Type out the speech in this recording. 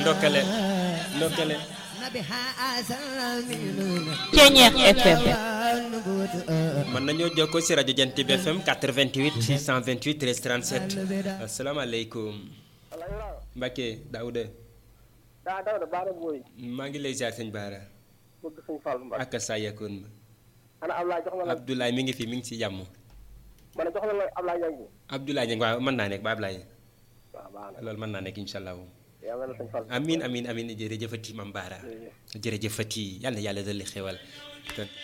ndokkale ndokkale Ceeñeex FM mën nañoo jokkoo si rajo Jant bi FM 88 628 13 37 asalaamaaleykum Mbacke Daouda daa daw da baara booy maa ngi lay ziar sëñ Baara bëgg suñ Fall Mbacke ak saa yakkoon ma ana Ablaye jox na la Abdoulaye mi ngi fi mi ngi si jàmm ma ne jox na la Ablaye Niang Abdoulaye Niang waaw mën naa nekk ba Ablaye waaw baax na loolu mën naa nekk incha allah yàlla na suñ Fall amin amin amin jërëjëfati Mam Baara jërëjëfati yàlla na yàlla dolli xewal